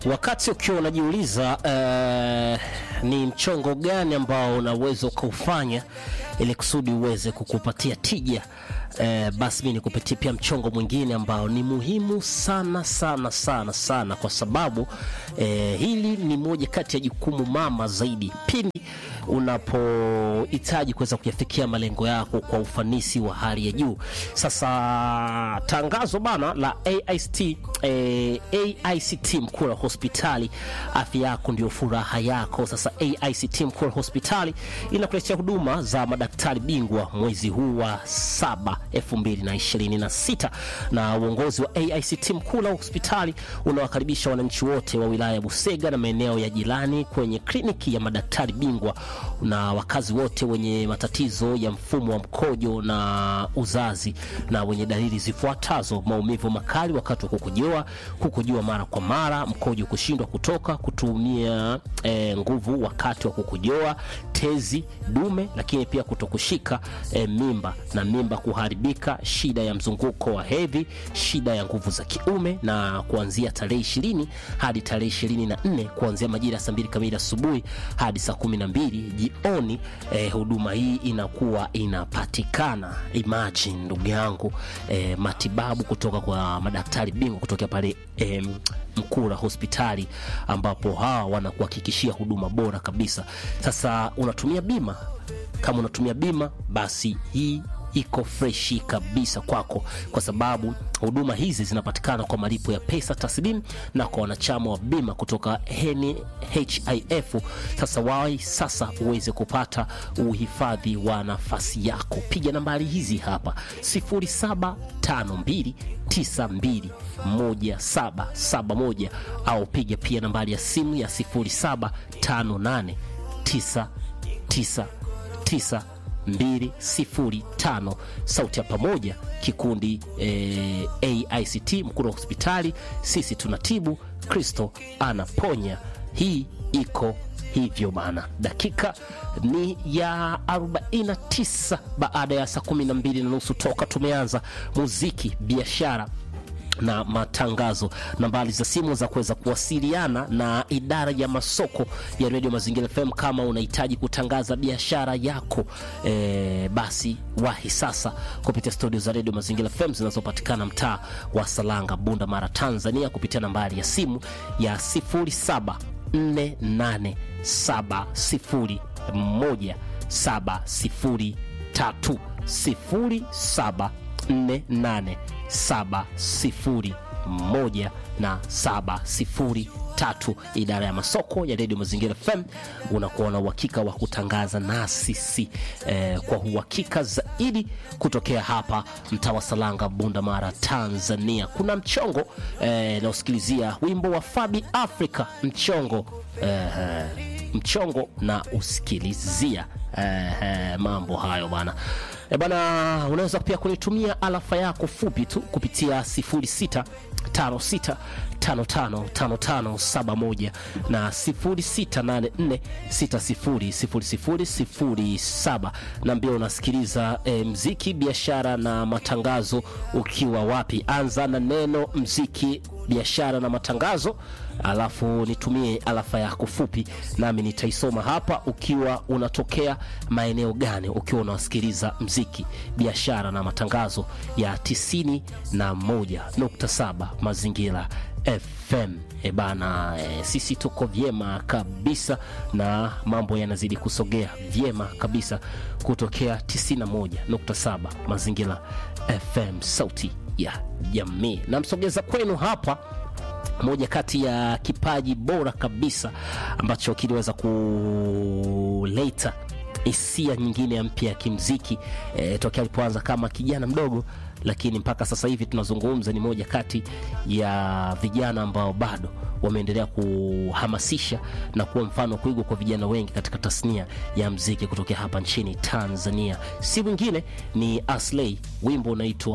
Wakati ukiwa unajiuliza uh, ni mchongo gani ambao unaweza ukaufanya ili kusudi uweze kukupatia tija uh, basi mi nikupatie pia mchongo mwingine ambao ni muhimu sana sana sana sana, kwa sababu uh, hili ni moja kati ya jukumu mama zaidi pindi unapohitaji kuweza kuyafikia malengo yako kwa ufanisi wa hali ya juu. Sasa tangazo bana la AICT, eh, AICT Mkura Hospitali, afya yako ndio furaha yako. Sasa AICT Mkura Hospitali inakuletea huduma za madaktari bingwa mwezi huu wa saba 2026 na uongozi wa AICT Mkura Hospitali unawakaribisha wananchi wote wa wilaya ya Busega na maeneo ya jirani kwenye kliniki ya madaktari bingwa na wakazi wote wenye matatizo ya mfumo wa mkojo na uzazi na wenye dalili zifuatazo: maumivu makali wakati wa kukojoa, kukojoa mara kwa mara, mkojo kushindwa kutoka, kutumia eh, nguvu wakati wa kukojoa, tezi dume, lakini pia kutokushika eh, mimba na mimba kuharibika, shida ya mzunguko wa hedhi, shida ya nguvu za kiume, na kuanzia tarehe ishirini hadi tarehe ishirini na nne kuanzia majira ya saa mbili kamili asubuhi hadi saa kumi na mbili jioni eh, huduma hii inakuwa inapatikana. Imagine ndugu yangu eh, matibabu kutoka kwa madaktari bingwa kutokea pale eh, Mkura hospitali ambapo hawa wanakuhakikishia huduma bora kabisa. Sasa unatumia bima? Kama unatumia bima, basi hii iko freshi kabisa kwako, kwa sababu huduma hizi zinapatikana kwa malipo ya pesa taslimu na kwa wanachama wa bima kutoka NHIF. Sasa wai sasa uweze kupata uhifadhi wa nafasi yako, piga nambari hizi hapa 0752921771 au piga pia nambari ya simu ya 07589999 205 sauti ya pamoja kikundi eh, AICT Mkura hospitali, sisi tunatibu, Kristo anaponya. Hii iko hivyo bana. Dakika ni ya 49 baada ya saa 12 na nusu toka tumeanza muziki, biashara na matangazo. Nambari za simu za kuweza kuwasiliana na idara ya masoko ya redio Mazingira FM kama unahitaji kutangaza biashara yako e, basi wahi sasa kupitia studio za redio Mazingira FM zinazopatikana mtaa wa Salanga, Bunda Mara, Tanzania, kupitia nambari ya simu ya 0748701703 0748 saba sifuri moja na saba sifuri tatu. Idara ya masoko ya redio Mazingira FM unakuwa na uhakika wa kutangaza na sisi eh, kwa uhakika zaidi kutokea hapa mtaa wa Salanga, Bunda Mara, Tanzania. Kuna mchongo eh, nausikilizia wimbo wa Fabi Africa mchongo eh, mchongo na usikilizia eh, mambo hayo bana. E bana, unaweza pia kunitumia alafa yako fupi tu kupitia 0656555571 na 0684600007. Naambia unasikiliza e, mziki, biashara na matangazo ukiwa wapi? Anza na neno mziki, biashara na matangazo, alafu nitumie alafa yako fupi, nami nitaisoma hapa, ukiwa unatokea maeneo gani, ukiwa unawasikiliza mziki, biashara na matangazo ya 91.7 Mazingira FM. E bana, e, sisi tuko vyema kabisa na mambo yanazidi kusogea vyema kabisa kutokea 91.7 Mazingira FM, sauti ya jamii. Namsogeza kwenu hapa moja kati ya kipaji bora kabisa ambacho kiliweza kuleta hisia nyingine ya mpya ya kimziki e, tokea alipoanza kama kijana mdogo, lakini mpaka sasa hivi tunazungumza, ni moja kati ya vijana ambao bado wameendelea kuhamasisha na kuwa mfano kuigwa kwa vijana wengi katika tasnia ya mziki kutokea hapa nchini Tanzania. Si mwingine ni Aslay, wimbo unaitwa